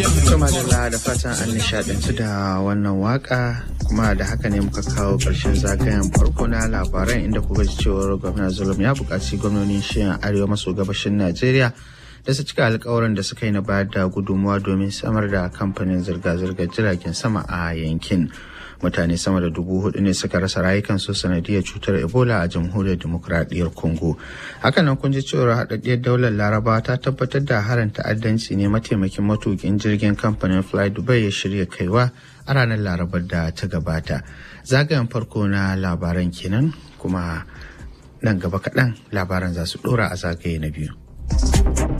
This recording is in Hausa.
Madalla da fatan an nishadantu da wannan waka kuma da haka ne muka kawo ƙarshen zagayen farko na labaran inda kuka ji cewar gwamna zulum ya buƙaci gwamnonin shiyan arewa maso gabashin Najeriya da su cika alkawarin da suka yi na bayar da gudunmuwa domin samar da kamfanin zirga-zirgar jiragen sama a yankin. mutane sama da dubu hudu ne suka rasa rayukansu sanadiyar cutar ebola a jamhuriyar demokuraɗiyyar congo hakanan kun ji cewar haɗaɗɗiyar daular laraba ta tabbatar da harin ta'addanci ne mataimakin matukin jirgin kamfanin fly dubai ya shirya kaiwa a ranar larabar da ta gabata zagayen farko na labaran kenan kuma nan gaba kaɗan labaran za su ɗora a zagaye na biyu